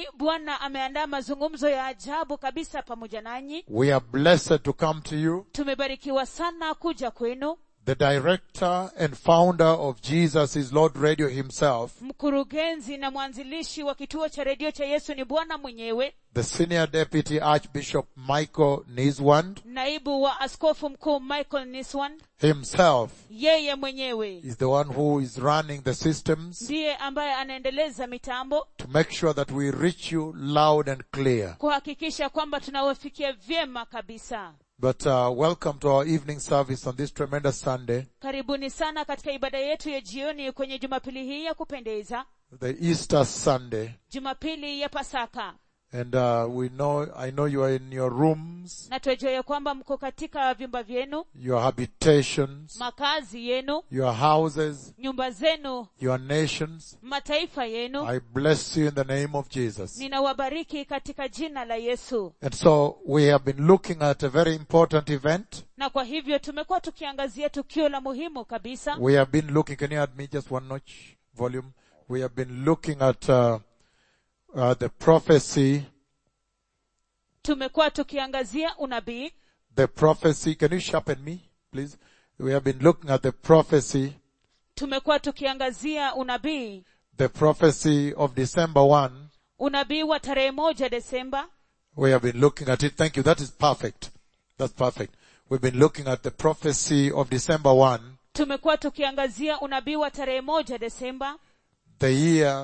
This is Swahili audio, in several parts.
bwana ameandaa mazungumzo ya ajabu kabisa pamoja nanyi We are blessed to come to you. tumebarikiwa sana kuja kwenu The director and founder of Jesus is Lord Radio himself, mkurugenzi na mwanzilishi wa kituo cha redio cha yesu ni bwana mwenyewe the senior deputy Archbishop Michael Niswand naibu wa askofu mkuu michael niswan himself yeye mwenyewe is the one who is running the systems ndiye ambaye anaendeleza mitambo to make sure that we reach you loud and clear. kuhakikisha kwamba tunawafikia vyema kabisa But uh, welcome to our evening service on this tremendous Sunday, karibuni sana katika ibada yetu ya jioni kwenye jumapili hii ya kupendeza the Easter Sunday. jumapili ya pasaka And uh, we know, I know you are in your rooms, na twajua ya kwamba mko katika vyumba vyenu your habitations, makazi yenu your houses, nyumba zenu your nations. mataifa yenu I bless you in the name of Jesus. ninawabariki katika jina la yesu And so we have been looking at a very important event. na kwa hivyo tumekuwa tukiangazia tukio la muhimu kabisa We have been looking, can you add me just one notch volume? We have been looking at uh, uh, the prophecy, tumekuwa tukiangazia unabii the prophecy. Can you sharpen me, please? We have been looking at the prophecy, tumekuwa tukiangazia unabii the prophecy of December 1. unabii wa tarehe moja desemba We have been looking at it. Thank you. That is perfect. That's perfect. We've been looking at the prophecy of December 1, tumekuwa tukiangazia unabii wa tarehe moja desemba the year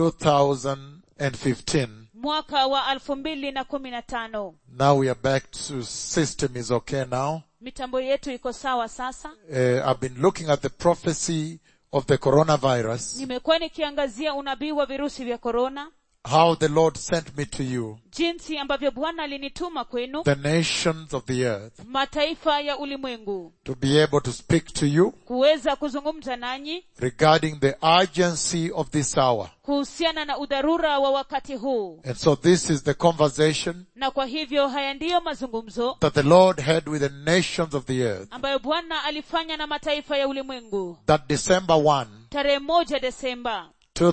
2015. mwaka wa alfu mbili na kumi na tano Now we are back to system is okay now. mitambo yetu iko sawa sasa Uh, I've been looking at the prophecy of the coronavirus, nimekuwa nikiangazia unabii wa virusi vya korona how the Lord sent me to you, jinsi ambavyo bwana alinituma kwenu the nations of the earth, mataifa ya ulimwengu to be able to speak to you kuweza kuzungumza nanyi regarding the urgency of this hour. kuhusiana na udharura wa wakati huu And so this is the conversation na kwa hivyo haya ndiyo mazungumzo that the Lord had with the nations of the earth. ambayo bwana alifanya na mataifa ya ulimwengu That December 1, tarehe moja desemba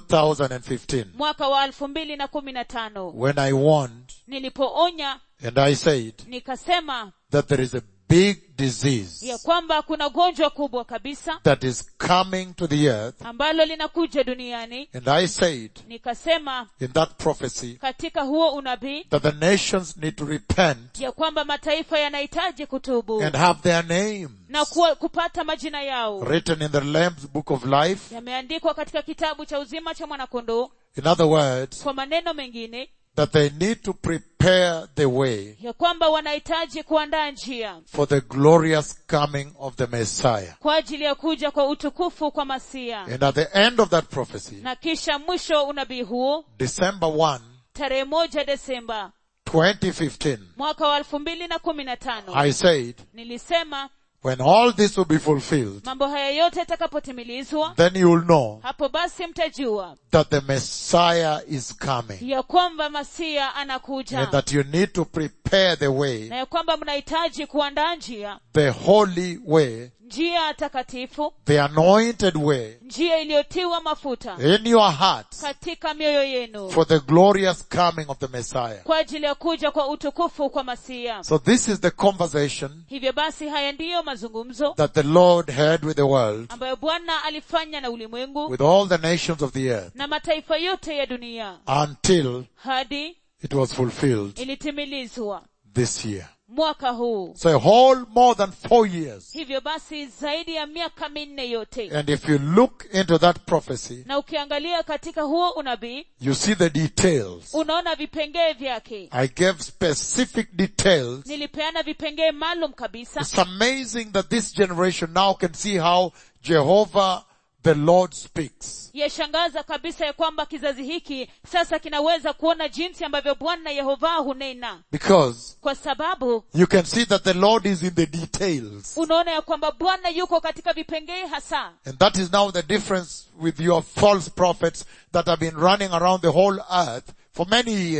2015, mwaka wa elfu mbili na kumi na tano when I warned nilipoonya and I said nikasema that there is a big disease ya kwamba kuna gonjwa kubwa kabisa that is coming to the earth. ambalo linakuja duniani And I said nikasema in that prophecy katika huo unabii that the nations need to repent ya kwamba mataifa yanahitaji kutubu and have their names na kuwa, kupata majina yao written in the Lamb's book of life. yameandikwa katika kitabu cha uzima cha mwanakondoo In other words, kwa maneno mengine that they need to prepare the way ya kwamba wanahitaji kuandaa njia for the glorious coming of the Messiah. kwa ajili ya kuja kwa utukufu kwa masia And at the end of that prophecy, na kisha mwisho unabii huo December 1, tarehe moja desemba 2015, mwaka wa elfu mbili na kumi na tano I said, nilisema when all this will be fulfilled, mambo haya yote yatakapotimilizwa then you will know hapo basi mtajua that the Messiah is coming ya kwamba masia and anakuja that you need to prepare the way, na ya kwamba mnahitaji kuandaa njia the holy way, njia takatifu the anointed way njia iliyotiwa mafuta in your hearts katika mioyo yenu for the glorious coming of the Messiah. kwa ajili ya kuja kwa utukufu kwa masia So this is the conversation hivyo basi haya ndiyo mazungumzo that the Lord had with the world, ambayo bwana alifanya na ulimwengu with all the nations of the earth, na mataifa yote ya dunia until hadi it was fulfilled ilitimilizwa this year. mwaka huu So a whole more than four years. hivyo basi zaidi ya miaka minne yote And if you look into that prophecy, na ukiangalia katika huo unabii you see the details. unaona vipengee vyake I gave specific details. nilipeana vipengee maalum kabisa It's amazing that this generation now can see how Jehovah the Lord speaks. yashangaza kabisa ya kwamba kizazi hiki sasa kinaweza kuona jinsi ambavyo bwana yehova hunena Because kwa sababu you can see that the Lord is in the details. unaona ya kwamba bwana yuko katika vipengee hasa And that is now the difference with your false prophets that have been running around the whole earth for many years.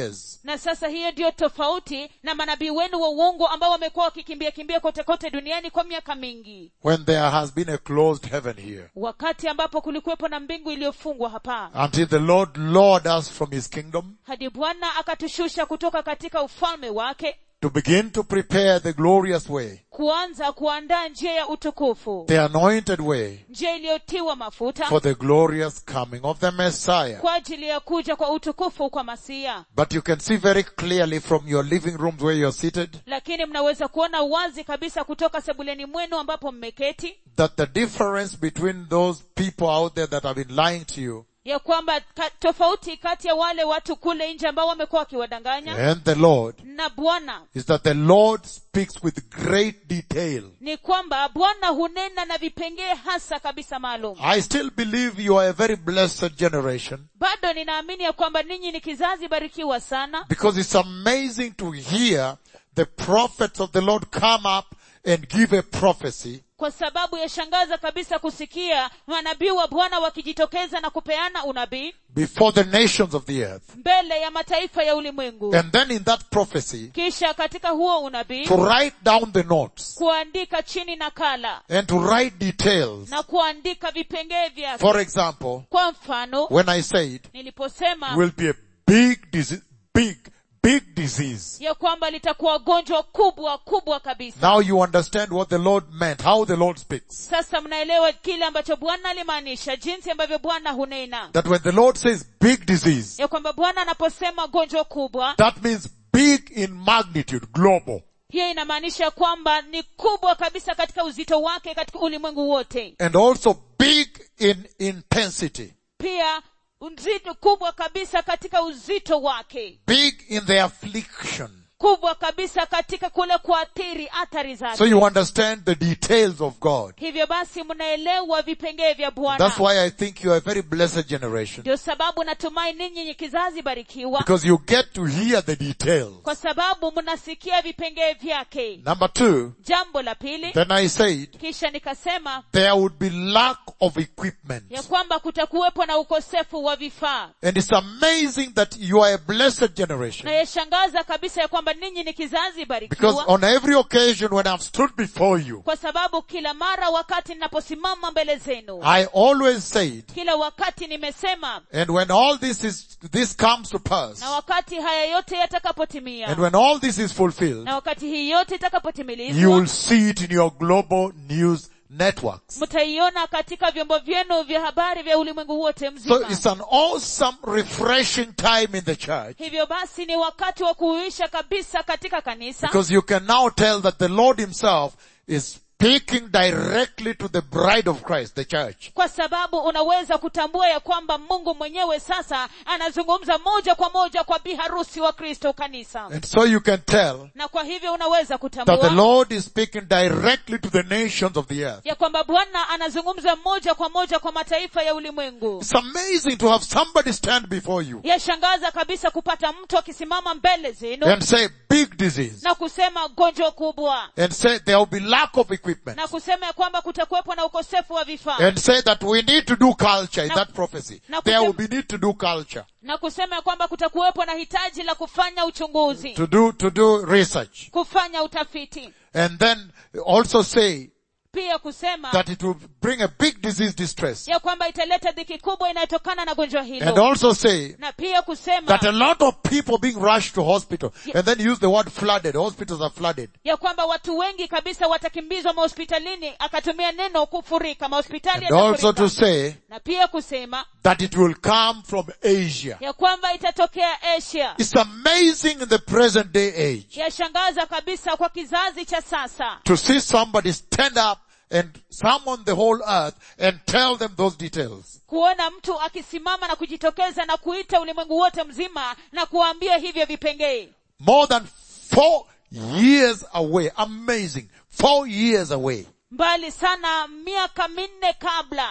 na sasa hiyo ndiyo tofauti na manabii wenu wa uongo ambao wamekuwa wakikimbia kimbia kote kote duniani kwa miaka mingi when there has been a closed heaven here. wakati ambapo kulikuwepo na mbingu iliyofungwa hapa Until the Lord lured us from his kingdom hadi bwana akatushusha kutoka katika ufalme wake to begin to prepare the glorious way, kuanza kuandaa njia ya utukufu the anointed way njia iliyotiwa mafuta for the glorious coming of the Messiah. kwa ajili ya kuja kwa utukufu kwa masia But you can see very clearly from your living rooms where you're seated lakini mnaweza kuona wazi kabisa kutoka sebuleni mwenu ambapo mmeketi that the difference between those people out there that have been lying to you ya kwamba ka, tofauti kati ya wale watu kule nje ambao wamekuwa wakiwadanganya and the Lord na bwana is that the Lord speaks with great detail. ni kwamba bwana hunena na vipengee hasa kabisa maalum I still believe you are a very blessed generation bado ninaamini ya kwamba ninyi ni kizazi barikiwa sana because it's amazing to hear the prophets of the Lord come up and give a prophecy kwa sababu yashangaza kabisa kusikia manabii wa bwana wakijitokeza na kupeana unabii before the nations of the earth. mbele ya mataifa ya ulimwengu And then in that prophecy, kisha katika huo unabii to write down the notes kuandika chini nakala and to write details. na kuandika vipengee vyake For example, kwa mfano when I said niliposema will be a big disease, big, big disease. ya kwamba litakuwa gonjwa kubwa kubwa kabisa Now you understand what the Lord meant, how the Lord speaks. sasa mnaelewa kile ambacho bwana alimaanisha jinsi ambavyo bwana hunena That when the Lord says big disease, ya kwamba bwana anaposema gonjwa kubwa that means big in magnitude, global. hiyo inamaanisha kwamba ni kubwa kabisa katika uzito wake katika ulimwengu wote And also big in intensity. pia uzito kubwa kabisa katika uzito wake Big in the affliction. kubwa kabisa katika kule kuathiri athari zake So you understand the details of God. hivyo basi mnaelewa vipengee vya bwana That's why I think you are a very blessed generation. ndio sababu natumai ninyi ni kizazi barikiwa Because you get to hear the details. kwa sababu mnasikia vipengee vyake Number two, jambo la pili then I said, kisha nikasema there would be lack of equipment. ya kwamba kutakuwepo na ukosefu wa vifaa And it's amazing that you are a blessed generation. na yashangaza kabisa ya kwamba ninyi ni kizazi Because barikiwa on every occasion when I've stood before you, kwa sababu kila mara wakati ninaposimama mbele zenu I always said, kila wakati nimesema and when all this is, this comes to pass, na wakati haya yote yatakapotimia and when all this is fulfilled, na wakati hii yote you itakapotimilizwa will see it in your global news networks. mtaiona katika vyombo vyenu vya habari vya ulimwengu wote So mzima it's an awesome, refreshing time in the church hivyo basi ni wakati wa kuuisha kabisa katika kanisa because you can now tell that the Lord himself is speaking directly to the bride of Christ, the church. kwa sababu unaweza kutambua ya kwamba mungu mwenyewe sasa anazungumza moja kwa moja kwa biharusi wa kristo kanisa And so you can tell na kwa hivyo unaweza that the kutambua Lord is speaking directly to the nations of the earth. ya kwamba bwana anazungumza moja kwa moja kwa mataifa ya ulimwengu It's amazing to have somebody stand before you yashangaza kabisa kupata mtu akisimama mbele zenu and say big disease na kusema gonjwa kubwa and say there will be lack of equipment na kusema ya kwamba kutakuwepo na ukosefu wa vifaa and say that we need to do culture in Na- that prophecy. na There kusem- will be need to do culture, na kusema ya kwamba kutakuwepo na hitaji la kufanya uchunguzi to do, to do research. kufanya utafiti And then also say pia kusema that it will bring a big disease distress. ya kwamba italeta dhiki kubwa inayotokana na gonjwa And hilo also say na pia kusema that a lot of people being rushed to hospital and then use the word flooded. Hospitals are flooded. ya kwamba watu wengi kabisa watakimbizwa mahospitalini akatumia neno kufurika mahospitali And also to yatafurika. say na pia kusema that it will come from Asia. ya kwamba itatokea asia It's amazing in the present day age yashangaza kabisa kwa kizazi cha sasa to see somebody stand up and summon the whole earth and tell them those details. kuona mtu akisimama na kujitokeza na kuita ulimwengu wote mzima na kuwaambia hivyo vipengee More than four years away. Amazing. Four years away. mbali sana miaka minne kabla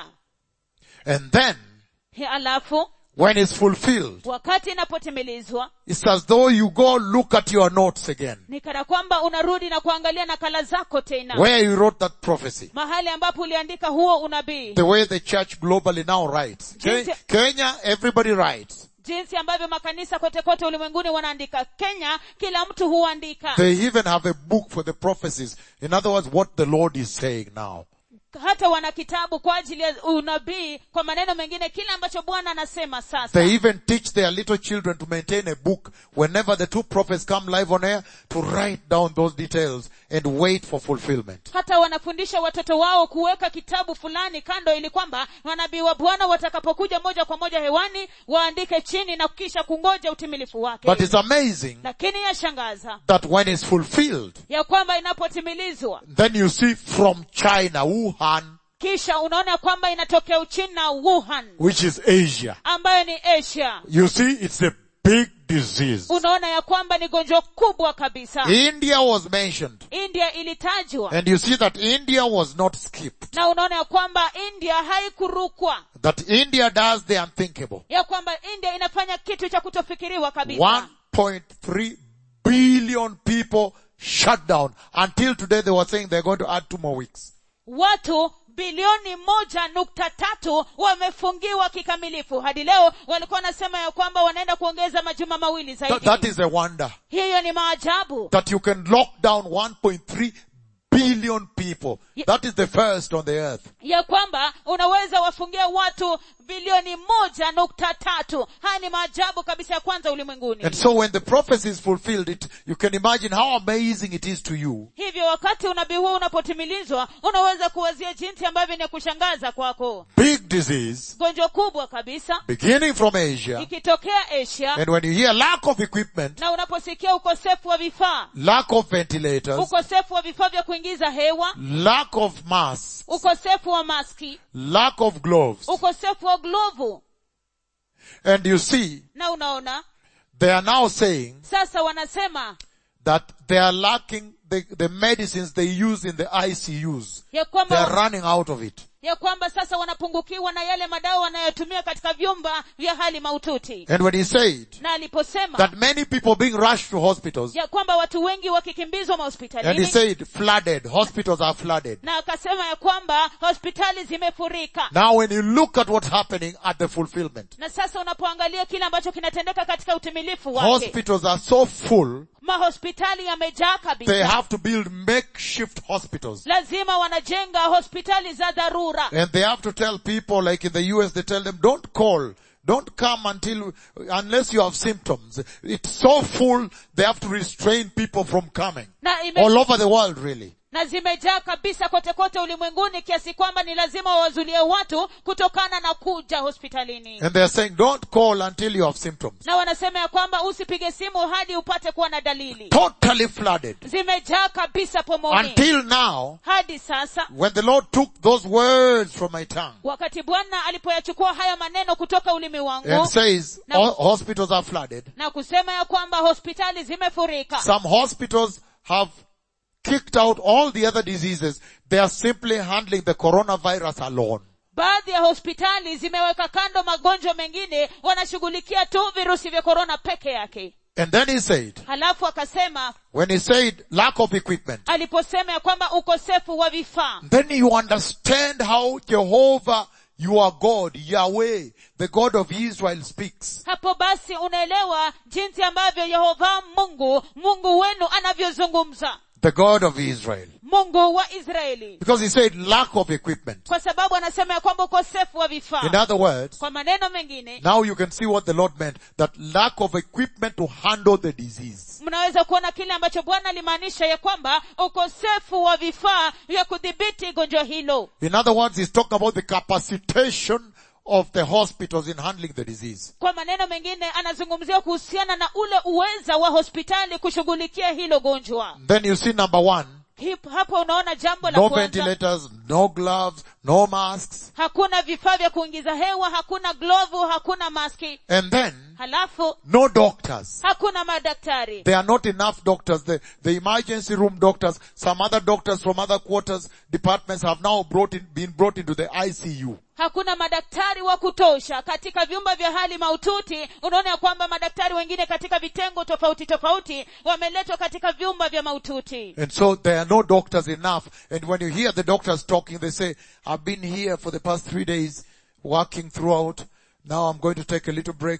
And then, He- alafu when it's fulfilled, wakati inapotimilizwa it's as though you go look at your notes again. ni kana kwamba unarudi na kuangalia nakala zako tena Where you wrote that prophecy. mahali ambapo uliandika huo unabii The way the church globally now writes. Ke- Jinsi- Kenya, everybody writes. jinsi ambavyo makanisa kote kote ulimwenguni wanaandika kenya kila mtu huandika They even have a book for the prophecies. In other words, what the Lord is saying now. hata wana kitabu kwa ajili ya unabii kwa maneno mengine kile ambacho bwana anasema sasa They even teach their little children to maintain a book whenever the two prophets come live on air to write down those details and wait for fulfillment. hata wanafundisha watoto wao kuweka kitabu fulani kando ili kwamba manabii wa bwana watakapokuja moja kwa moja hewani waandike chini na kisha kungoja utimilifu wake But it's amazing lakini yashangaza that when it's fulfilled, ya kwamba inapotimilizwa then you see from China, Wuhan, kisha unaona kwamba inatokea uchina wuhan which is Asia. ambayo ni asia You see, it's a big disease. unaona ya kwamba ni gonjwa kubwa kabisa India was mentioned. india ilitajwa And you see that India was not skipped. na unaona ya kwamba india haikurukwa That India does the unthinkable. ya kwamba india inafanya kitu cha kutofikiriwa kabisa 1.3 billion people shut down. Until today they were saying they're going to add two more weeks. watu bilioni moja nukta tatu wamefungiwa kikamilifu hadi leo walikuwa wanasema ya kwamba wanaenda kuongeza majuma mawili Th- zaidi that is a wonder. hiyo ni maajabu That you can lock down 1.3 billion people. Ye- That is the first on the earth. ya kwamba unaweza wafungia watu bilioni moja nukta tatu haya ni maajabu kabisa ya kwanza ulimwenguni And so when the prophecy is fulfilled, it, you can imagine how amazing it is to you hivyo wakati unabii huu unapotimilizwa unaweza kuwazia jinsi ambavyo ni ya kushangaza kwako big disease gonjwa kubwa kabisa beginning from Asia. ikitokea asia And when you hear lack of equipment, na unaposikia ukosefu wa vifaa lack of ventilators, ukosefu wa vifaa vya kuingiza hewa lack of masks, ukosefu wa maski lack of gloves, ukosefu wa glovu and you see, na unaona they are now saying sasa wanasema that they are lacking the, the medicines they use in the ICUs. ya They are kwamba running out of it. ya kwamba sasa wanapungukiwa na yale madawa wanayotumia katika vyumba vya hali maututi And when he said na aliposema that many people being rushed to hospitals, ya kwamba watu wengi wakikimbizwa and he mahospitalini said flooded, hospitals are flooded. na akasema ya kwamba hospitali zimefurika Now when you look at what's happening at the fulfillment, na sasa unapoangalia kile ambacho kinatendeka katika utimilifu wake hospitals are so full, mahospitali yamejaa they kabisa have to build makeshift hospitals. lazima wanajenga hospitali za dharura And they have to tell people, like in the US, they tell them, don't call. Don't come until, unless you have symptoms. It's so full, they have to restrain people from coming. na, ime, All over the world, really. na zimejaa kabisa kote kote ulimwenguni kiasi kwamba ni lazima wawazulie watu kutokana na kuja hospitalini And they're saying, don't call until you have symptoms. na wanasema ya kwamba usipige simu hadi upate kuwa na dalili Totally flooded. zimejaa kabisa pomoni Until now, hadi sasa when the Lord took those words from my tongue wakati bwana alipoyachukua haya maneno kutoka ulimi and wangu says, Now- "All hospitals are flooded. na kusema ya kwamba hospitali zimefurika Some hospitals have kicked out all the other diseases. They are simply handling the coronavirus alone. baadhi ya hospitali zimeweka kando magonjwa mengine wanashughulikia tu virusi vya korona peke yake And then he said, halafu akasema when he said lack of equipment, aliposema ya kwamba ukosefu wa vifaa then you understand how Jehovah, your God, Yahweh, the God of Israel speaks. hapo basi unaelewa jinsi ambavyo yehova mungu mungu wenu anavyozungumza The God of Israel. mungu wa israeli Because he said lack of equipment. kwa sababu anasema ya kwamba ukosefu wa In vifaa other words, kwa maneno mengine now you can see what the Lord meant. That lack of equipment to handle the disease. mnaweza kuona kile ambacho bwana alimaanisha ya kwamba ukosefu wa vifaa vya kudhibiti gonjwa hilo In other words, he's talking about the capacitation of the hospitals in handling the disease. kwa maneno mengine anazungumzia kuhusiana na ule uweza wa hospitali kushughulikia hilo gonjwa Then you see number one, Hip- hapo unaona jambo la no kwanza ventilators, no gloves, no masks. hakuna vifaa vya kuingiza hewa hakuna glovu hakuna maski And then, halafu no doctors. hakuna madaktari There are not enough doctors. The, the emergency room doctors, some other doctors from other quarters, departments have now brought in, been brought into the ICU. hakuna madaktari wa kutosha katika vyumba vya hali maututi unaona ya kwamba madaktari wengine katika vitengo tofauti tofauti wameletwa katika vyumba vya maututi And so there are no doctors enough. And when you hear the doctors talking, they say, I've been here for the past three days, working throughout. Now I'm going to take a little break.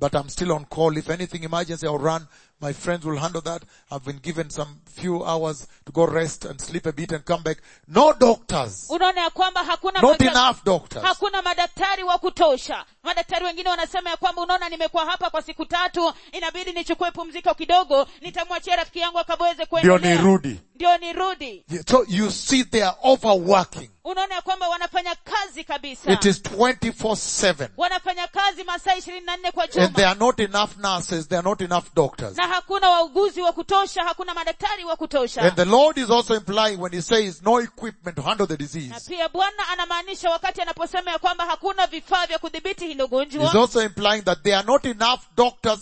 but I'm still on call. If anything emergency, I'll run. My friends will handle that. I've been given some few hours to go rest and sleep a bit and come back. No doctors. unaona ya kwamba hakuna Not mada- enough doctors. hakuna madaktari wa kutosha madaktari wengine wanasema ya kwamba unaona nimekuwa hapa kwa siku tatu inabidi nichukue pumziko kidogo nitamwachia rafiki yangu akaweze Ndio kuendelea nirudi. ndio nirudi So you see they are overworking. unaona ya kwamba wanafanya kazi kabisa It is 24-7. wanafanya kazi masaa ishirini na nne kwa And there juma are not enough nurses, there are not enough doctors. na hakuna wauguzi wa kutosha hakuna madaktari wa kutosha And the Lord is also implying when He says no equipment to handle the na disease. pia bwana anamaanisha wakati anaposema ya kwamba hakuna vifaa vya kudhibiti hilo He's gonjwa also implying that there are not enough doctors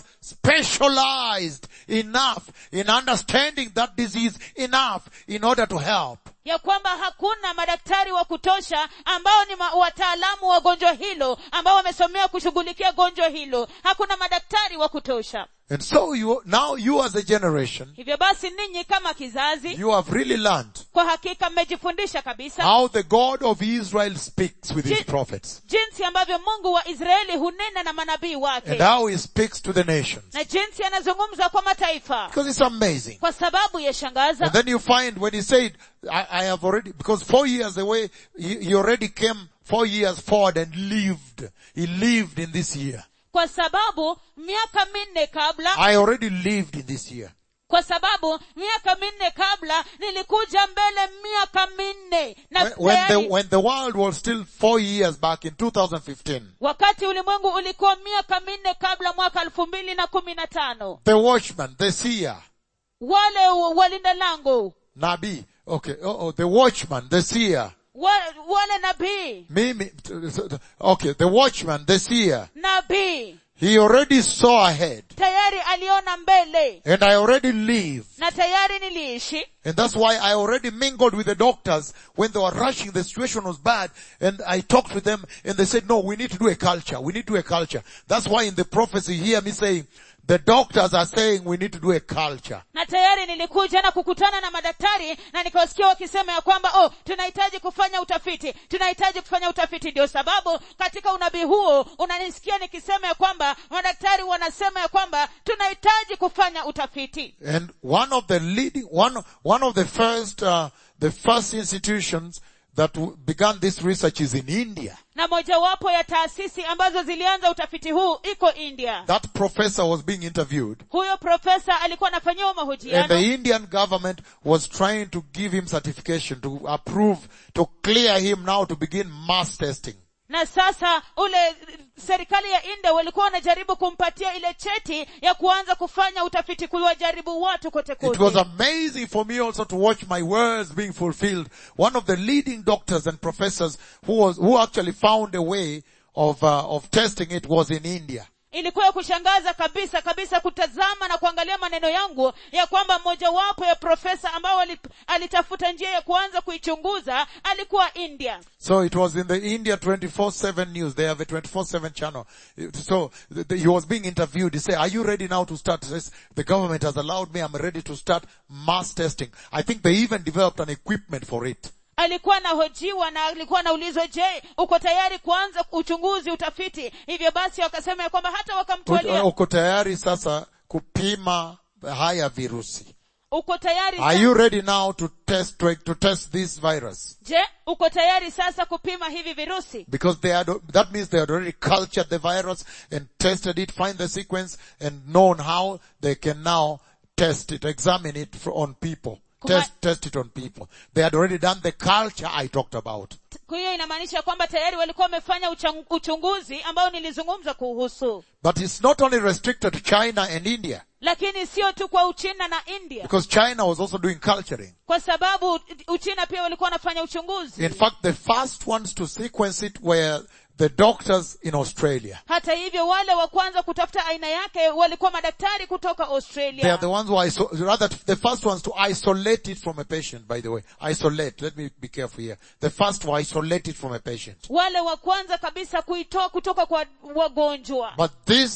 specialized enough in understanding that disease enough in order to help. ya kwamba hakuna madaktari wa kutosha ambao ni ma- wataalamu wa gonjwa hilo ambao wamesomea kushughulikia gonjwa hilo hakuna madaktari wa kutosha And so you, now you as a generation, hivyo basi ninyi kama kizazi you have really learned kwa hakika mmejifundisha kabisa how the God of Israel speaks with his Je- prophets jinsi ambavyo mungu wa israeli hunena na manabii and wake how he speaks to the nations. na jinsi anazungumza kwa mataifa Because it's amazing. kwa sababu And yashangaza then you find when he said, I, I have already, because four years away, he, he already came four years forward and lived. He lived in this year. kwa sababu miaka minne kabla I already lived in this year. kwa sababu miaka minne kabla nilikuja mbele miaka minne na When, when the, tayari- when the world was still four years back in 2015, wakati ulimwengu ulikuwa miaka minne kabla mwaka elfu mbili na kumi na tano the watchman, the seer, wale wa- walinda lango Nabi, okay, oh, oh, the watchman, the seer, wa, wale nabii Mimi, okay, the watchman, the seer, nabii he already saw ahead tayari aliona mbele and I already live. na tayari niliishi And that's why I already mingled with the doctors when they were rushing, the situation was bad, and I talked with them and they said, no, we need to do a culture, we need to do a culture. That's why in the prophecy you hear me saying, the doctors are saying we need to do a culture. na tayari nilikuja na kukutana na madaktari na nikawasikia wakisema ya kwamba oh tunahitaji kufanya utafiti tunahitaji kufanya utafiti ndio sababu katika unabii huo unanisikia nikisema ya kwamba madaktari wanasema ya kwamba tunahitaji kufanya utafiti And one of the leading, one, one of the first, uh, the first institutions that w- began this research is in India. na mojawapo ya taasisi ambazo zilianza utafiti huu iko india That professor was being interviewed huyo profesa alikuwa anafanyiwa and mahojiano the Indian government was trying to give him certification to approve, to clear him now to begin mass testing. na sasa ule serikali ya india walikuwa wanajaribu kumpatia ile cheti ya kuanza kufanya utafiti kuwajaribu watu kote It was kote amazing for me also to watch my words being fulfilled. One of the leading doctors and professors who was, who actually found a way of, uh, of testing it was in India. ilikuwa ya kushangaza kabisa kabisa kutazama na kuangalia maneno yangu ya kwamba mmojawapo ya profesa ambao ali- alitafuta njia ya kuanza kuichunguza alikuwa india So it was in the India 24-7 news. They have a 24-7 channel. So th- th- he was being interviewed. He said, are you ready now to start? He says, the government has allowed me. I'm ready to start mass testing. I think they even developed an equipment for it. alikuwa anahojiwa na alikuwa anaulizwa je uko tayari kuanza uchunguzi utafiti hivyo basi wakasema ya kwamba hata wakamtwalia Uko tayari sasa kupima haya virusi. uko tayari Are sa- you ready now to test, to, to test this virus? je uko tayari sasa kupima hivi virusi Because they had, that means they had already cultured the virus and tested it, find the sequence and known how they can now test it, examine it for, on people. Kuma- Test, test it on people. They had already done the culture I talked about. kwa hiyo inamaanisha kwamba tayari walikuwa wamefanya uchang- uchunguzi ambao nilizungumza kuhusu But it's not only restricted to China and India. lakini sio tu kwa uchina na india Because China was also doing culturing. kwa sababu uchina pia walikuwa wanafanya uchunguzi In fact, the first ones to sequence it were the doctors in Australia. hata hivyo wale wa kwanza kutafuta aina yake walikuwa madaktari kutoka They are australia the ones who iso- rather the first ones to isolate it from a patient, by the way. Isolate. Let me be careful here. The first to isolate it from a patient. wale wa kwanza kabisa kuitoa kutoka kwa wagonjwa But this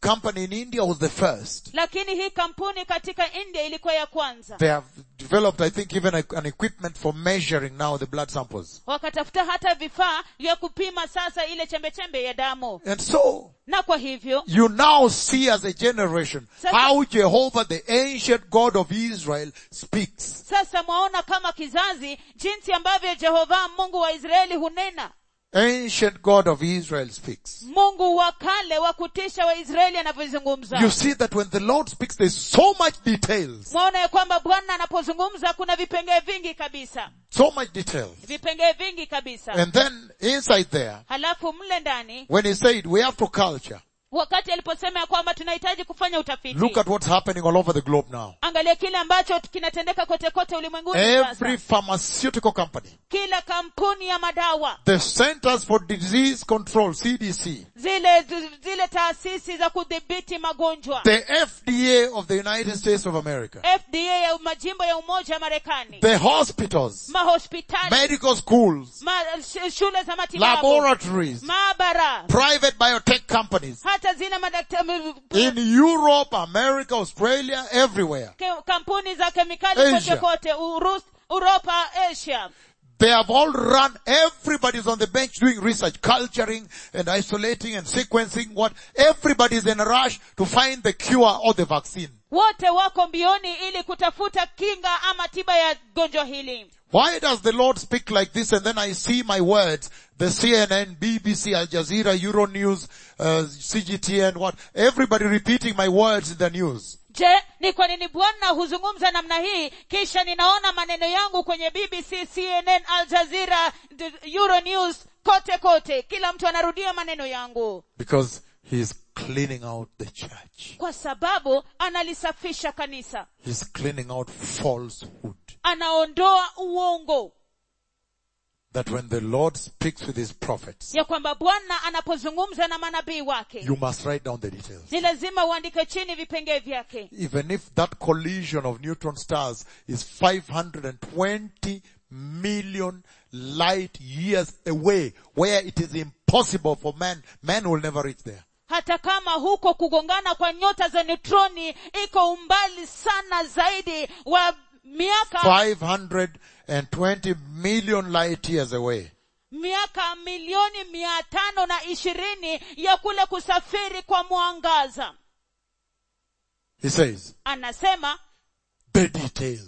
company in India was the first. lakini hii kampuni katika india ilikuwa ya kwanza They have developed, I think, even a, an equipment for measuring now the blood samples. wakatafuta hata vifaa vya kupima sasa ile chembechembe ya damu And so, na kwa hivyo you now see as a generation Sasa- how Jehovah, the ancient God of Israel, speaks. sasa mwaona kama kizazi jinsi ambavyo jehova mungu wa israeli hunena Ancient God of Israel speaks. mungu wa kale wa kutisha wa israeli anavyozungumza You see that when the Lord speaks, there's so much details. mwaona ya kwamba bwana anapozungumza kuna vipengee vingi kabisa So much details. vipengee vingi kabisa And then inside there, halafu mle ndani when he said we have to culture, wakati aliposema ya kwamba tunahitaji kufanya utafiti look at what's happening all over the globe now. angalia kile ambacho kinatendeka kote kote ulimwenguni Every sasa pharmaceutical company, kila kampuni ya madawa the Centers for Disease Control, CDC, zile zile taasisi za kudhibiti magonjwa the FDA of the United States of America, fda ya majimbo ya umoja wa marekani the hospitals, mahospitali medical schools, ma, sh- shule za matibabu laboratories, maabara private biotech companies hata zile madaktari in Europe, America, Australia, everywhere. ke, kampuni za kemikali Asia. kote kote Urus, uropa asia They have all run, everybody's on the bench doing research, culturing and isolating and sequencing what, everybody's in a rush to find the cure or the vaccine. wote wako mbioni ili kutafuta kinga ama tiba ya gonjwa hili Why does the Lord speak like this and then I see my words, the CNN, BBC, Al Jazeera, Euronews, uh, CGTN, what, everybody repeating my words in the news. je ni kwa nini bwana huzungumza namna hii kisha ninaona maneno yangu kwenye bbc cnn al jazeera d- euronews kote kote kila mtu anarudia maneno yangu Because He is cleaning out the church. kwa sababu analisafisha kanisa He's cleaning out falsehood. anaondoa uongo That when the Lord speaks with His prophets, ya kwamba bwana anapozungumza na manabii wake you must write down the details. ni lazima uandike chini vipengee vyake Even if that collision of neutron stars is 520 million light years away, where it is impossible for man, man will never reach there. hata kama huko kugongana kwa nyota za neutroni iko umbali sana zaidi wa miaka 520 million light years away. miaka milioni mia tano na ishirini ya kule kusafiri kwa mwangaza He says, anasema the details.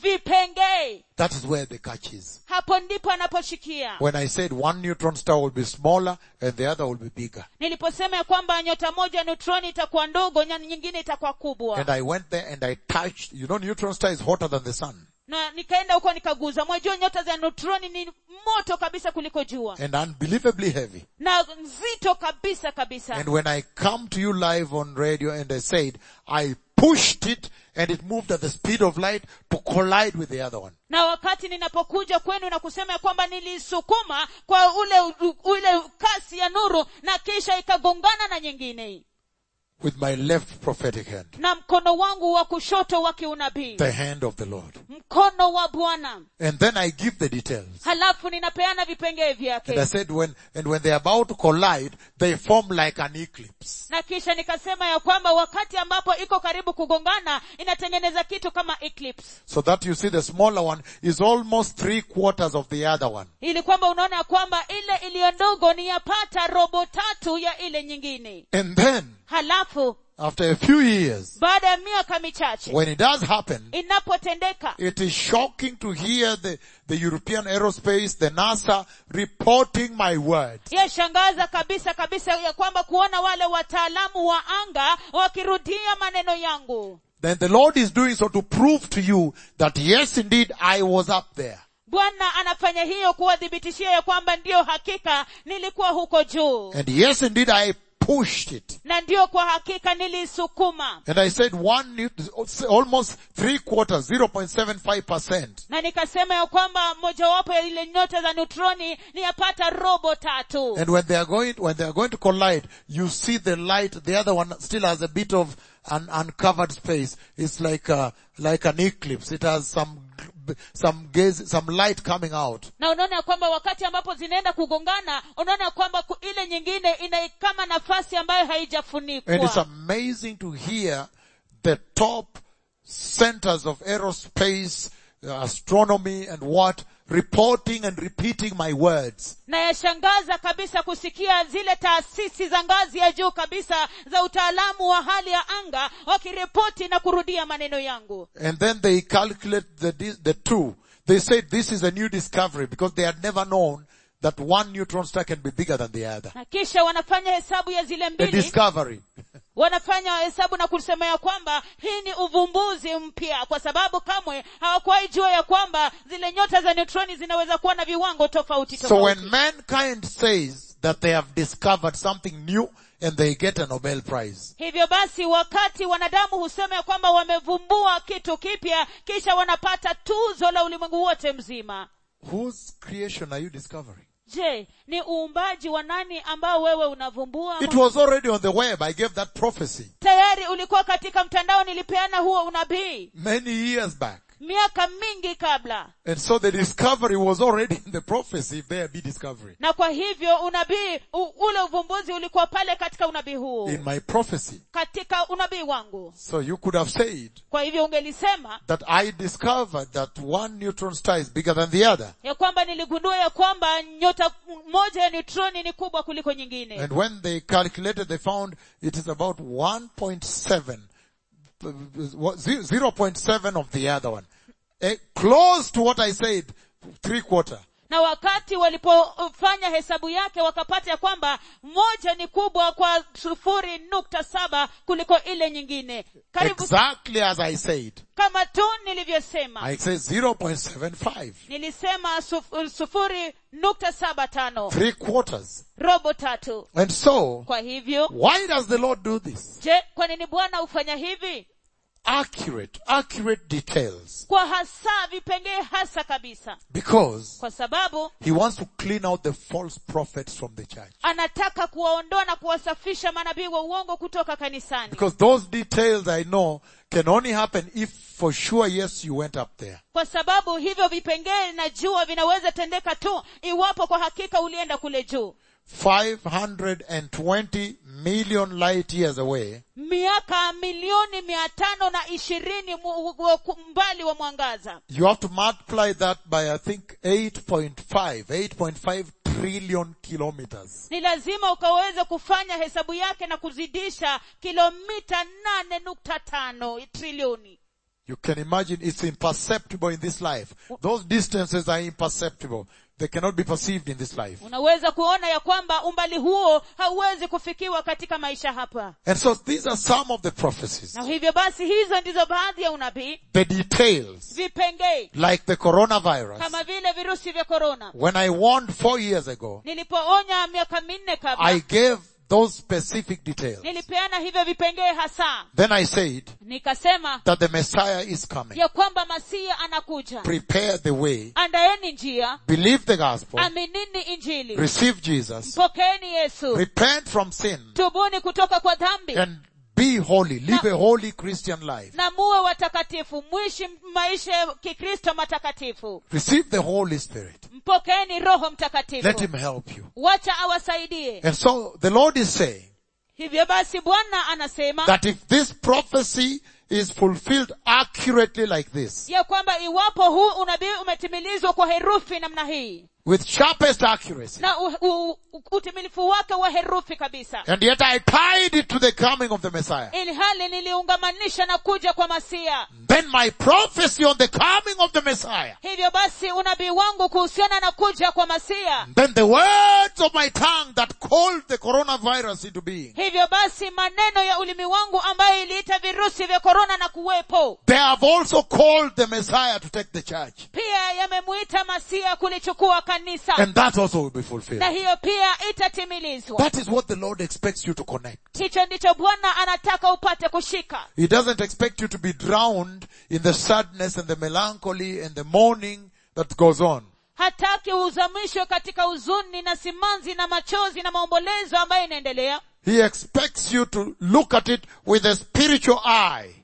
vipengee That is where the catch is. hapo ndipo anaposhikia When I said one neutron star will be smaller and the other will be bigger. niliposema ya kwamba nyota moja neutroni itakuwa ndogo na nyingine itakuwa kubwa And I went there and I touched, you know neutron star is hotter than the sun. na nikaenda huko nikaguza mwajua nyota za neutroni ni moto kabisa kuliko jua And unbelievably heavy. na nzito kabisa kabisa And when I come to you live on radio and I said, I pushed it and it moved at the speed of light to collide with the other one. na wakati ninapokuja kwenu na kusema ya kwamba nilisukuma kwa ule ule kasi ya nuru na kisha ikagongana na nyingine With my left prophetic hand. na mkono wangu wa kushoto wa kiunabii The hand of the Lord. mkono wa bwana And then I give the details. halafu ninapeana vipengee And I vyake said when, and when they're about to collide, they form like an eclipse. na kisha nikasema ya kwamba wakati ambapo iko karibu kugongana inatengeneza kitu kama eclipse So that you see the smaller one is almost three quarters of the other one. ili kwamba unaona ya kwamba ile iliyo ndogo ni yapata robo tatu ya ile nyingine And then, halafu after a few years, baada ya miaka michache when it does happen, inapotendeka it is shocking to hear the, the European aerospace, the NASA reporting my words. yashangaza kabisa kabisa ya kwamba kuona wale wataalamu wa anga wakirudia maneno yangu Then the Lord is doing so to prove to you that yes indeed I was up there. bwana anafanya hiyo kuwadhibitishia ya kwamba ndiyo hakika nilikuwa huko juu And yes indeed I pushed it. na ndiyo kwa hakika nilisukuma And I said one, almost three quarters, 0.75%. na nikasema ya kwamba mojawapo ya ile nyota za neutroni ni yapata robo tatu And when they are going, when they are going to collide, you see the light, the other one still has a bit of an uncovered space. It's like a, like an eclipse. It has some b- some gaze, some light coming out. na unaona ya kwamba wakati ambapo zinaenda kugongana unaona ya kwamba ku- ile nyingine ina kama nafasi ambayo And it's haijafunikwa amazing to hear the top centers of aerospace, uh, astronomy and what, reporting and repeating my words. na yashangaza kabisa kusikia zile taasisi za ngazi ya juu kabisa za utaalamu wa hali ya anga wakiripoti na kurudia maneno yangu And then they calculate the, di- the two. They said this is a new discovery because they had never known that one neutron star can be bigger than the other. na kisha wanafanya hesabu ya zile A mbili discovery. wanafanya hesabu na kusema ya kwamba hii ni uvumbuzi mpya kwa sababu kamwe hawakuwahi jua ya kwamba zile nyota za neutroni zinaweza kuwa na viwango tofauti So tofauti when mankind says that they have discovered something new and they get a Nobel Prize, hivyo basi wakati wanadamu husema ya kwamba wamevumbua kitu kipya kisha wanapata tuzo la ulimwengu wote mzima whose creation are you discovering? je ni uumbaji wa nani ambao wewe unavumbua It was already on the web. I gave that prophecy tayari ulikuwa katika mtandao nilipeana huo unabii many years back. miaka mingi kabla And so the discovery was already in the prophecy if there be discovery. na kwa hivyo unabii u, ule uvumbuzi ulikuwa pale katika unabii huu In my prophecy. katika unabii wangu So you could have said kwa hivyo ungelisema that I discovered that one neutron star is bigger than the other. ya kwamba niligundua ya kwamba nyota moja ya neutroni ni kubwa kuliko nyingine And when they calculated, they found it is about 1.7, uh, what- ze- 0.7 of the other one. Eh, close to what I said, three quarter. na wakati walipofanya hesabu yake wakapata ya kwamba moja ni kubwa kwa sufuri nukta saba kuliko ile nyingine karibu Exactly as I said. kama tu nilivyosema I said 0.75. nilisema suf- sufuri nukta saba tano Three quarters. robo tatu And so, kwa hivyo why does the Lord do this? je kwa nini bwana hufanya hivi Accurate, accurate details. kwa hasa vipengee hasa kabisa Because kwa sababu He wants to clean out the false prophets from the church. anataka kuwaondoa na kuwasafisha manabii wa uongo kutoka kanisani Because those details I know can only happen if for sure, yes, you went up there. kwa sababu hivyo vipengee najua vinaweza tendeka tu iwapo kwa hakika ulienda kule juu 520 million light years away, miaka milioni mia tano na ishirini mu- wa- mbali wa mwangaza you have to multiply that by I think 8.5, 8.5 trillion kilometers. ni lazima ukaweze kufanya hesabu yake na kuzidisha kilomita nane nukta tano trilioni You can imagine it's imperceptible in this life. Those distances are imperceptible. They cannot be perceived in this life. unaweza kuona ya kwamba umbali huo hauwezi kufikiwa katika maisha hapa And so these are some of the prophecies. na hivyo basi hizo ndizo baadhi ya unabii The details, vipengee like the coronavirus. kama vile virusi vya korona When I warned four years ago, nilipoonya miaka minne kabla I gave those specific details. nilipeana hivyo vipengee hasa Then I said nikasema that the Messiah is coming. ya kwamba masia anakuja Prepare the way. andaeni njia Believe the gospel. aminini injili Receive Jesus. mpokeeni yesu Repent from sin. tubuni kutoka kwa dhambi And be holy. Live a holy Christian life. na muwe watakatifu mwishi maisha ya kikristo matakatifu Receive the Holy Spirit. mpokeeni roho Let mtakatifu Him help you. wacha awasaidie And so the Lord is saying hivyo basi bwana anasema that if this prophecy is fulfilled accurately like this, ya kwamba iwapo huu unabii umetimilizwa kwa herufi namna hii with sharpest accuracy, na u, u, u, utimilifu wake wa herufi kabisa and yet I tied it to the coming of the Messiah, ili hali niliungamanisha na kuja kwa masia then my prophecy on the coming of the Messiah, hivyo basi unabii wangu kuhusiana na kuja kwa masia then the words of my tongue that called the coronavirus into being, hivyo basi maneno ya ulimi wangu ambayo iliita virusi vya korona na kuwepo they have also called the Messiah to take the church. pia yamemuita masia kulichukua kanisa And that also will be fulfilled. na hiyo pia itatimilizwa That is what the Lord expects you to connect. hicho ndicho bwana anataka upate kushika He doesn't expect you to be drowned in the sadness and the melancholy and the mourning that goes on. hataki uzamishwe katika huzuni na simanzi na machozi na maombolezo ambayo inaendelea He expects you to look at it with a spiritual eye.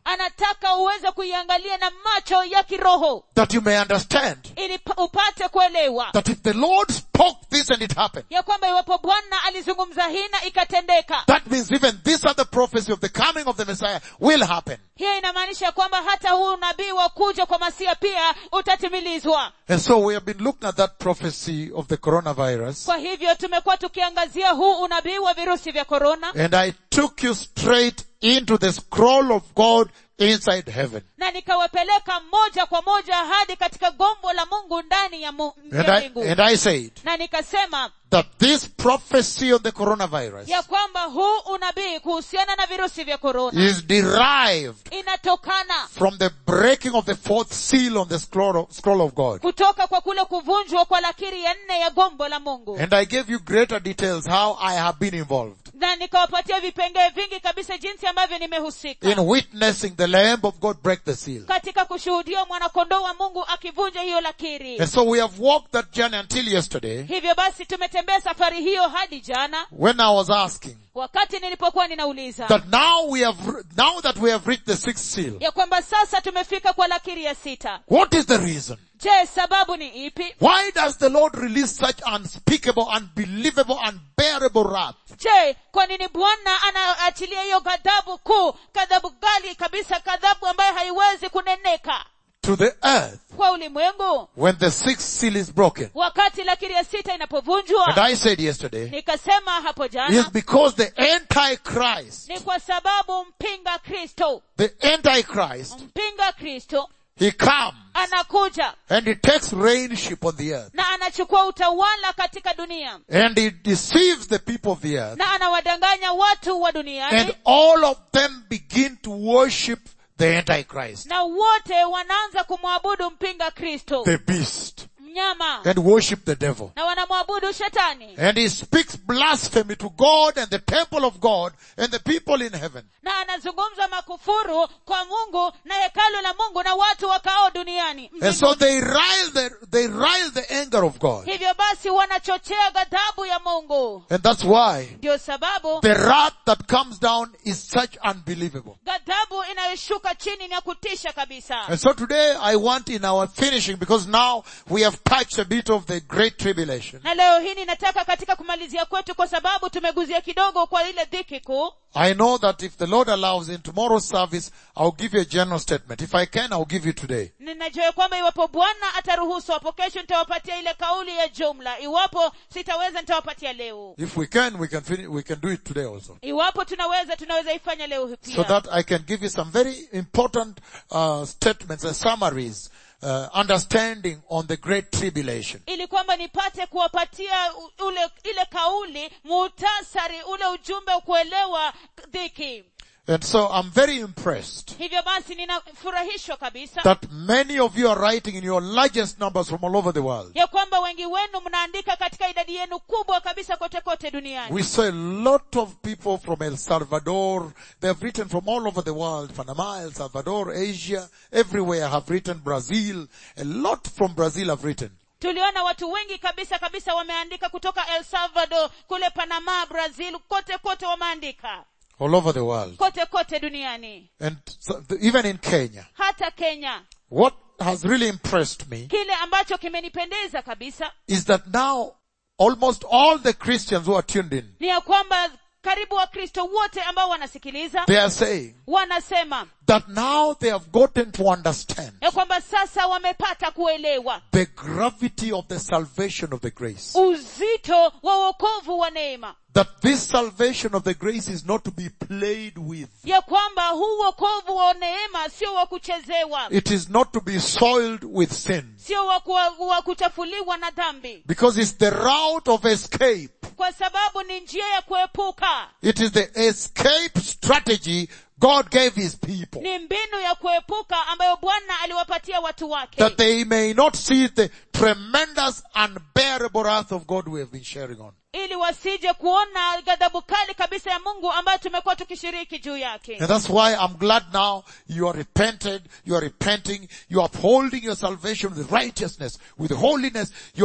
anataka uweze kuiangalia na macho ya kiroho that you may understand ili pa- upate kuelewa that if the Lord spoke this and it happened, ya kwamba iwapo bwana alizungumza hii na ikatendeka that means even this other prophecy of the coming of the Messiah will happen. hiyo inamaanisha kwamba hata huu unabii wa kuja kwa masia pia utatimilizwa And so we have been looking at that prophecy of the coronavirus kwa hivyo tumekuwa tukiangazia huu unabii wa virusi vya korona and I took you straight into the scroll of God inside heaven. na nikawapeleka moja kwa moja hadi katika gombo la mungu ndani ya, mu, And ya I, mbingu and I said na nikasema that this prophecy on the coronavirus ya kwamba huu unabii kuhusiana na virusi vya korona is derived inatokana from the breaking of the fourth seal on the scroll of, scroll of God. kutoka kwa kule kuvunjwa kwa lakiri ya nne ya gombo la mungu And I gave you greater details how I have been involved na nikawapatia vipengee vingi kabisa jinsi ambavyo nimehusika in witnessing the Lamb of God break the seal. katika kushuhudia mwanakondoo wa mungu akivunja hiyo lakiri And so we have walked that journey until yesterday hivyo basi tumetembea safari hiyo hadi jana when I was asking wakati nilipokuwa ninauliza that now we have, now that we have reached the sixth seal, ya kwamba sasa tumefika kwa lakiri ya sita what is the reason? je sababu ni ipi Why does the Lord release such unspeakable, unbelievable, unbearable wrath? je kwa nini bwana anaachilia hiyo ghadhabu kuu ghadhabu gali kabisa ghadhabu ambayo haiwezi kuneneka to the earth kwa ulimwengu when the sixth seal is broken. wakati lakiri ya sita And inapovunjwa I said yesterday, nikasema hapo is jana because the Antichrist, ni kwa sababu mpinga kristo the Antichrist, mpinga kristo he comes anakuja and he takes reignship on the earth na anachukua utawala katika dunia and he deceives the people of the earth na anawadanganya watu wa duniani and all of them begin to worship the Antichrist, na wote wanaanza kumwabudu mpinga kristo the beast, mnyama and worship the devil. na wanamwabudu shetani And he speaks blasphemy to God and the temple of God and the people in heaven. na anazungumza makufuru kwa mungu na hekalu la mungu na watu wakao duniani And so they rile the, they rile the anger of God. hivyo basi wanachochea ghadhabu ya mungu And that's why ndio sababu the wrath that comes down is such unbelievable. ghadhabu inayoshuka chini ni ya kutisha kabisa And so today I want in our finishing, because now we have touched a bit of the great tribulation. na leo hii ninataka katika kumalizia kwetu kwa sababu tumeguzia kidogo kwa ile dhiki kuu I know that if the Lord allows in tomorrow's service, I'll give you a general statement. If I can, I'll give you today. ninajua ya kwamba iwapo bwana ataruhusu hapo kesho nitawapatia ile kauli ya jumla iwapo sitaweza nitawapatia leo If we can, we can finish, we can do it today also. iwapo tunaweza tunaweza ifanya leo hii So pia that I can give you some very important uh, statements and summaries, uh, understanding on the great tribulation. ili kwamba nipate kuwapatia u- ule ile kauli muhtasari ule ujumbe wa kuelewa dhiki And so I'm very impressed hivyo basi ninafurahishwa kabisa that many of you are writing in your largest numbers from all over the world. ya kwamba wengi wenu mnaandika katika idadi yenu kubwa kabisa kote kote duniani We saw a lot of people from El Salvador. They have written from all over the world. Panama, El Salvador, Asia, everywhere have written. Brazil. A lot from Brazil have written. tuliona watu wengi kabisa kabisa wameandika kutoka el salvador kule panama brazil kote kote wameandika All over the world. kote kote duniani And so, even in Kenya. hata kenya What has really impressed me kile ambacho kimenipendeza kabisa is that now almost all the Christians who are tuned in, ni ya kwamba karibu wakristo wote ambao wanasikiliza they are saying wanasema that now they have gotten to understand ya kwamba sasa wamepata kuelewa the gravity of the salvation of the grace. uzito wa wokovu wa neema That this salvation of the grace is not to be played with. ya kwamba huu wokovu wa neema sio wa kuchezewa It is not to be soiled with sin. sio wa, kuwa- wa kuchafuliwa na dhambi Because it's the route of escape. kwa sababu ni njia ya kuepuka It is the escape strategy God gave His people. ni mbinu ya kuepuka ambayo bwana aliwapatia watu wake That they may not see the tremendous unbearable wrath of God we have been sharing on. ili wasije kuona ghadhabu kali kabisa ya mungu ambayo tumekuwa tukishiriki juu yake And that's why I'm glad now you are repented, you are repenting, you are upholding your salvation with righteousness, with holiness. You are not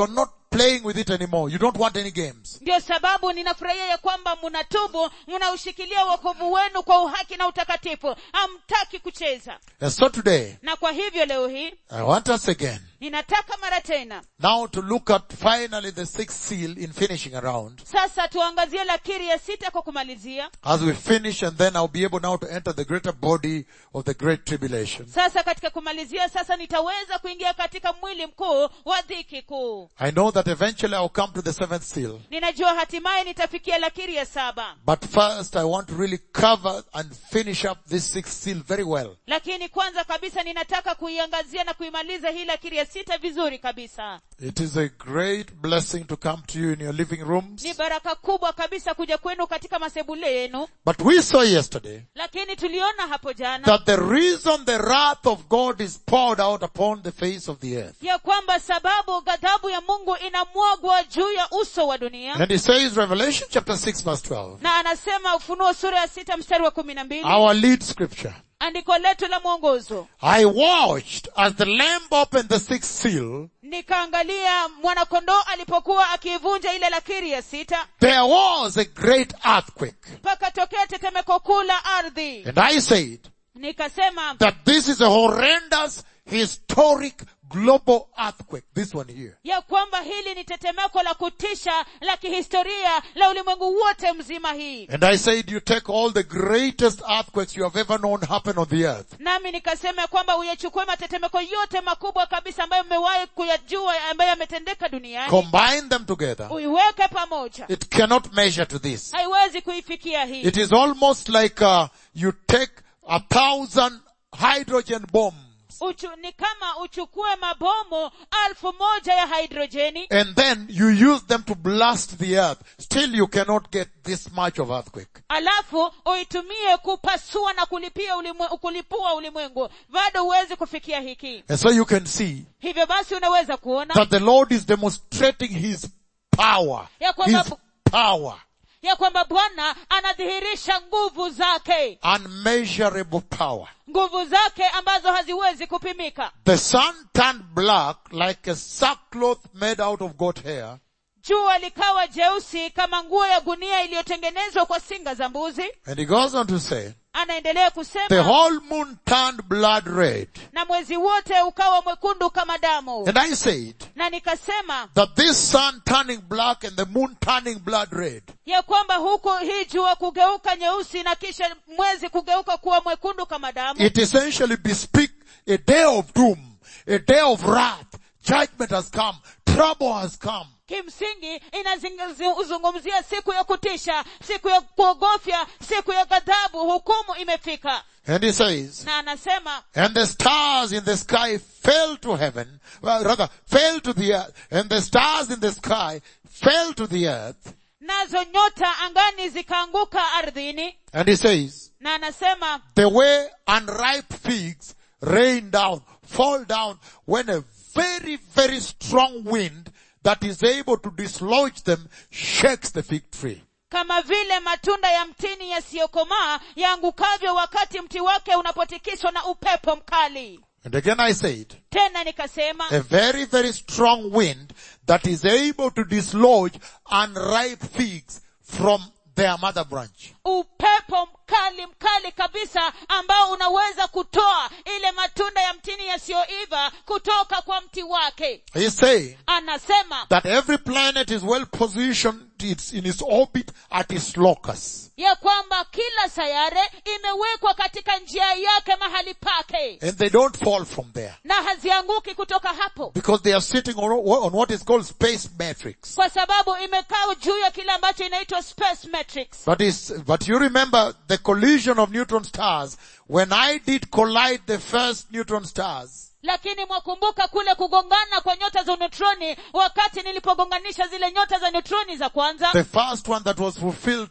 playing with it anymore. You don't want any games. ndio sababu ninafurahia ya kwamba mnatubu mnaushikilia wokovu wenu kwa uhaki na utakatifu hamtaki kucheza And so today, na kwa hivyo leo hii I want us again ninataka mara tena now to look at finally the sixth seal in finishing around. sasa tuangazie lakiri ya sita kwa kumalizia As we finish and then I'll be able now to enter the greater body of the great tribulation. sasa katika kumalizia sasa nitaweza kuingia katika mwili mkuu wa dhiki kuu I know that eventually I'll come to the seventh seal. ninajua hatimaye nitafikia lakiri ya saba But first I want to really cover and finish up this sixth seal very well. lakini kwanza kabisa ninataka kuiangazia na kuimaliza hii lakiri ya sita vizuri kabisa It is a great blessing to come to you in your living rooms. ni baraka kubwa kabisa kuja kwenu katika masebule yenu But we saw yesterday lakini tuliona hapo jana that the reason the wrath of God is poured out upon the face of the earth. ya kwamba sababu ghadhabu ya mungu inamwagwa juu ya uso wa dunia And it says Revelation chapter 6 verse 12. na anasema ufunuo sura ya sita mstari wa kumi na mbili Our lead scripture. andiko letu la mwongozo I watched as the lamb opened the sixth seal. nikaangalia mwanakondoo alipokuwa akiivunja ile lakiri ya sita There was a great earthquake. pakatokea tetemeko kuu la ardhi And I said nikasema that this is a horrendous historic global earthquake. This one here. ya kwamba hili ni tetemeko la kutisha la kihistoria la ulimwengu wote mzima hii And I said you take all the greatest earthquakes you have ever known happen on the earth. nami nikasema ya kwamba uyachukue matetemeko yote makubwa kabisa ambayo mmewahi kuyajua ambayo yametendeka duniani Combine them together. uiweke pamoja It cannot measure to this. haiwezi kuifikia hii It is almost like uh, you take a thousand hydrogen bombs Uchu, ni kama uchukue mabomu alfu moja ya hidrojeni and then you use them to blast the earth. Still you cannot get this much of earthquake. alafu uitumie kupasua na kulipia ulimwe, kulipua ulimwengu bado huwezi kufikia hiki And so you can see hivyo basi unaweza kuona that the Lord is demonstrating His power. Ya kwamba- His power. ya kwamba bwana anadhihirisha nguvu zake Unmeasurable power. nguvu zake ambazo haziwezi kupimika The sun turned black like a sackcloth made out of goat hair. jua likawa jeusi kama nguo ya gunia iliyotengenezwa kwa singa za mbuzi And he goes on to say, anaendelea the kusema whole moon turned blood red. na mwezi wote ukawa mwekundu kama damu And I said na nikasema that this sun turning black and the moon turning blood red ya kwamba huku hii jua kugeuka nyeusi na kisha mwezi kugeuka kuwa mwekundu kama damu it essentially bespeak a day of doom, a day of wrath. Judgment has come. Trouble has come. kimsingi inazungumzia siku ya kutisha siku ya kuogofya siku ya ghadhabu hukumu imefika And he says, na anasema and the stars in the sky fell to heaven, well, rather, fell to the earth, and the stars in the sky fell to the earth. nazo nyota angani zikaanguka ardhini And he says, na anasema the way unripe figs rain down, fall down when a very, very strong wind that is able to dislodge them shakes the fig tree. kama vile matunda ya mtini yasiyokomaa yaangukavyo wakati mti wake unapotikiswa na upepo mkali And again I said, tena nikasema a very, very strong wind that is able to dislodge unripe figs from their mother branch. upepo mkali mkali kabisa ambao unaweza kutoa ile matunda ya mtini yasiyoiva kutoka kwa mti wake He's saying anasema that every planet is well positioned it's in its orbit at its locus. ya kwamba kila sayare imewekwa katika njia yake mahali pake And they don't fall from there. na hazianguki kutoka hapo Because they are sitting on, on what is called space matrix. kwa sababu imekaa juu ya kile ambacho inaitwa space matrix But is, but you remember the collision of neutron stars when I did collide the first neutron stars. lakini mwakumbuka kule kugongana kwa nyota za neutroni wakati nilipogonganisha zile nyota za neutroni za kwanza The first one that was fulfilled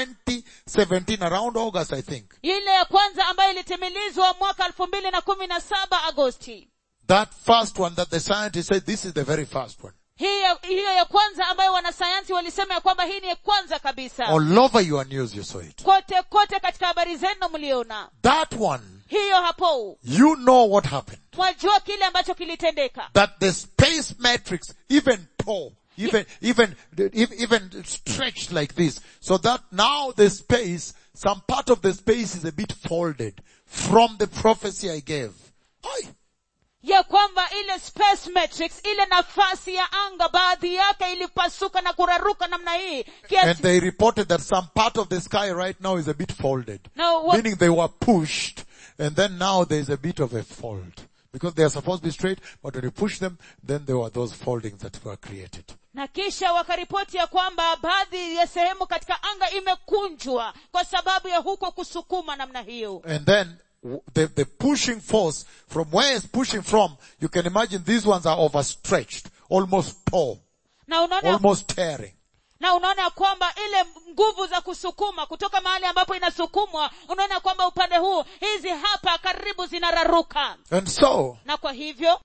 2017 around August, I think. ile ya kwanza ambayo ilitimilizwa mwaka elfu mbili na kumi na saba agosti That first one that the scientists said this is the very first one. hiyo hiyo ya kwanza ambayo wanasayansi walisema ya kwamba hii ni ya kwanza kabisa All over your news you saw it. kote kote katika habari zenu mliona That one, hiyo hapo you know what happened. mwajua kile ambacho kilitendeka That the space matrix even tore even, even, even stretched like this. So that now the space, some part of the space is a bit folded from the prophecy I gave. Aye. ya kwamba ile space matrix ile nafasi ya anga baadhi yake ilipasuka na kuraruka namna hii And kiasi they reported that some part of the sky right now is a bit folded. No, what- Meaning they were pushed and then now there's a bit of a fold. Because they are supposed to be straight, but when you push them, then there were those foldings that were created. na kisha wakaripoti ya kwamba baadhi ya sehemu katika anga imekunjwa kwa sababu ya huko kusukuma namna hiyo And then w- the, the pushing force from where it's pushing from, you can imagine these ones are overstretched, almost tall, na unaona almost tearing. na unaona ya kwamba ile nguvu za kusukuma kutoka mahali ambapo inasukumwa unaona kwamba upande huu hizi hapa karibu zinararuka And so, na kwa hivyo